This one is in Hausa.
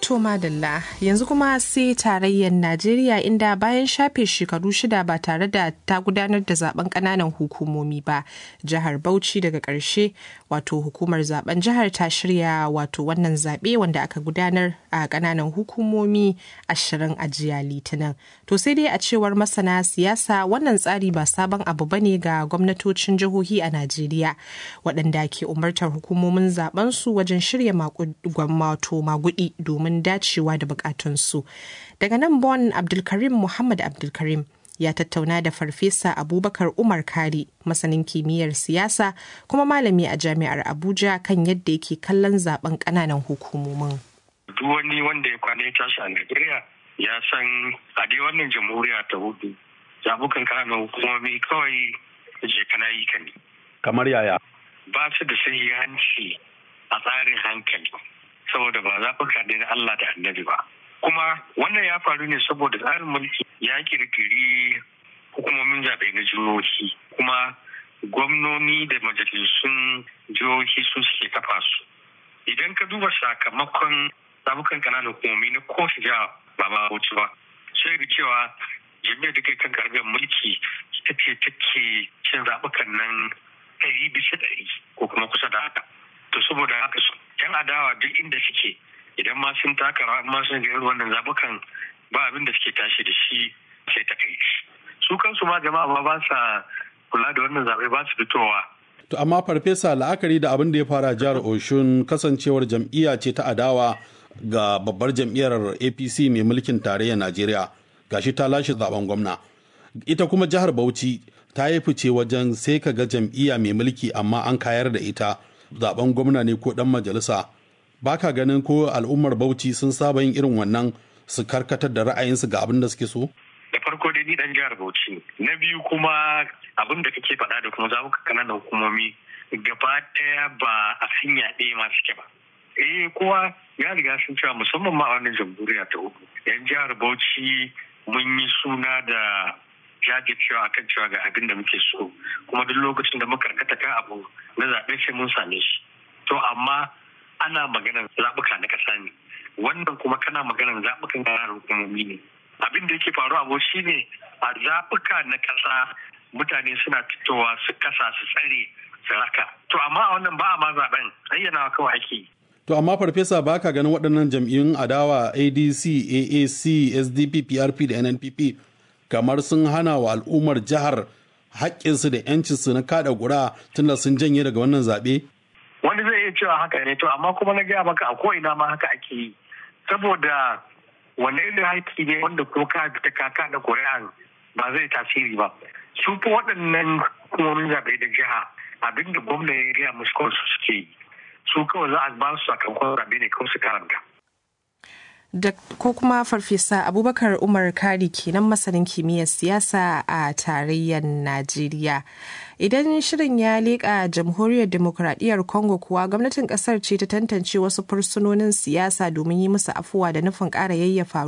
To madalla yanzu kuma sai tarayyar Najeriya inda bayan shafe shekaru shida ba tare da ta gudanar da zaben kananan hukumomi ba jihar Bauchi daga ƙarshe wato hukumar zaben jihar ta shirya wato wannan zaɓe wanda aka gudanar a kananan hukumomi ashirin a jiya litinin. To sai dai a cewar masana siyasa wannan tsari ba sabon abu bane ga gwamnatocin jihohi a Najeriya waɗanda ke umartar hukumomin zaben su wajen shirya wato magudi domin domin dacewa da bukatunsu. Daga nan Bon Abdulkarim Muhammad Abdulkarim ya tattauna da Farfesa Abubakar Umar Kari, masanin kimiyyar siyasa kuma malami a Jami'ar Abuja kan yadda yake kallon zaben ƙananan hukumomin. Duk wani wanda ya kwana ya tashi a Najeriya ya san a dai wannan jamhuriya ta hudu zabukan ƙananan hukumomi kawai je kana yi ka ne. Kamar yaya? Ba su da sahihanci a tsarin hankali. saboda ba zaɓuka ne na Allah da annabi ba. Kuma wannan ya faru ne saboda tsarin mulki ya kirkiri hukumomin zaɓe na jihohi kuma gwamnoni da majalisun jihohi su suke kafa su. Idan ka duba sakamakon zaɓukan ƙananan hukumomi na kowace jiha ba ma wuce ba. Sai da cewa jami'ar da kai kan karɓar mulki ita ce take cin zaɓukan nan ɗari bisa ɗari ko kuma kusa da haka. To saboda haka yan adawa duk inda suke idan ma sun taka rawa ma sun ga wannan zabukan ba abin da suke tashi da shi sai ta kai su kansu ma jama'a ma ba sa kula da wannan zabe ba su fitowa to amma farfesa la'akari da abin da ya fara jihar Oshun kasancewar jam'iyya ce ta adawa ga babbar jam'iyyar APC mai mulkin tarayyar Najeriya gashi ta lashe zaben gwamna ita kuma jihar Bauchi ta yi fice wajen sai ka ga jam'iyya mai mulki amma an kayar da ita zaben gwamna ne ko dan majalisa ba ka ganin ko al'ummar bauchi sun saba yin irin wannan su karkatar da ra'ayinsu ga abin da suke so? da farko dai ni dan jihar bauchi na biyu kuma abin da kake faɗa da kuma zaɓuka kananan hukumomi gaba ɗaya ba a hanya ɗaya ma suke ba eh kowa ya riga sun cewa musamman ma a wannan jamhuriya ta hudu yan jihar bauchi mun yi suna da jajircewa akan cewa ga abin da muke so kuma duk lokacin da muka karkata kan abu na zaɓe sai mun same shi to amma ana maganar zaɓuka na ƙasa ne wannan kuma kana maganar zaɓukan ƙananan hukumomi ne abin da yake faruwa abu shi ne a zaɓuka na ƙasa mutane suna fitowa su kasa su tsare su raka to amma a wannan ba a ma zaɓen ayyana kawai ake yi To amma farfesa ba ka ganin waɗannan jam'iyyun adawa ADC, AAC, SDP, PRP da NNPP kamar sun hana wa al'ummar jihar haƙƙinsu da 'yancinsu na kada gura tunda sun janye daga wannan zaɓe? Wani zai iya cewa haka ne to amma kuma na gaya maka a ko'ina ma haka ake yi. Saboda wani irin haƙƙi ne wanda ko ka fita kaka da ƙuri'an ba zai tasiri ba. Su fi waɗannan hukumomin zaɓe da jiha abinda gwamna ya gaya musu kawai su suke yi. Su kawai za a ba su sakamakon zaɓe ne kawai su karanta. da ko kuma farfesa abubakar umar kari kenan masanin kimiyyar siyasa a tarayyar najeriya idan shirin ya leƙa jamhuriyar demokuraɗiyyar congo kuwa gwamnatin ƙasar ce ta tantance wasu fursunonin siyasa domin yi musu afuwa da nufin ƙara yayyafa